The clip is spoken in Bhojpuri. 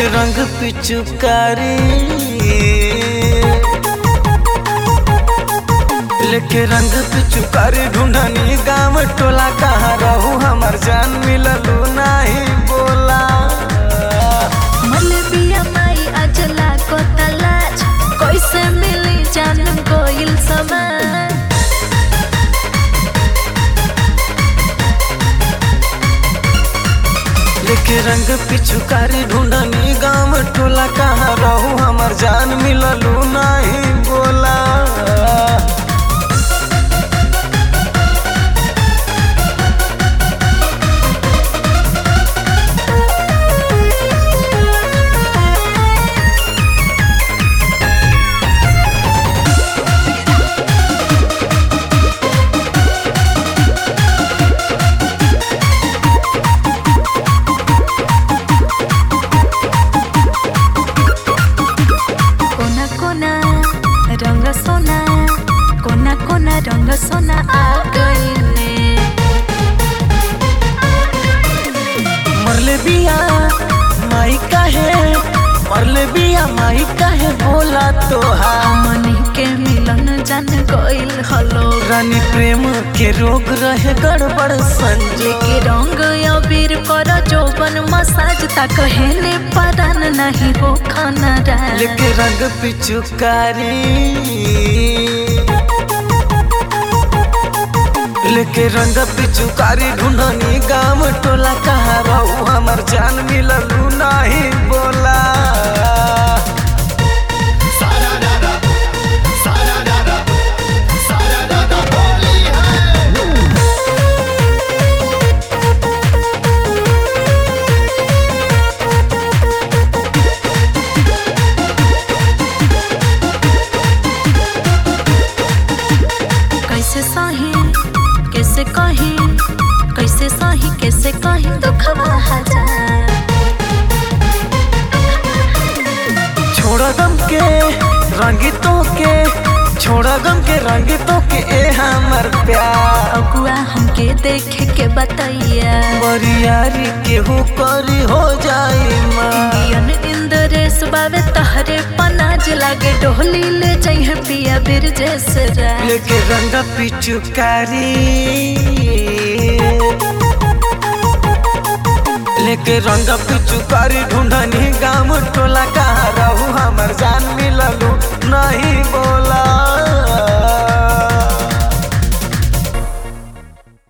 लेके रंग पिचुकारी लेके रंग पिचुकारी ढूंढनी गाँव टोला कहाँ रहू हमर जान मिललू नहीं बोला मलबिया माई अजला को तलाश कैसे मिली जान गोइल समान लेके रंग पिचुकारी ढूंढनी गाँव टोला कहाँ रहू हमर जान मिललू नहीं बोला कोना कोना रंग सोना कोना कोना रंग सोना आ गईले मरले बिया माई काहे मरले बिया माई काहे बोला तोहा मनी के मिलन जान गइल हलो रानी प्रेम के रोग रहे गड़बड़ संजो के रंग अबीर कर जोबन मसाज ता कहले परान नहीं हो खाना रा लेके रंग पिचुकारी लेके रंग पिचुकारी ढूंढनी गाँव टोला कहाँ रहू हमर जान मिललू नहीं बोला कैसे सही कैसे कही कैसे सही कैसे कही दुखवा हजार छोड़ा गम के रंगितों के छोड़ा गम के रंगितों के ए हमर प्यार अगुआ हमके देखे के बताइया बरियारी केहू करी हो जाई माँ इंडियन इंद्रेश बावे तहरे पनाज लागे डोली ले जाइए पिया बिर जैसे रा लेके रंग पिचुकारी लेके रंग पिचुकारी ढूंढनी गा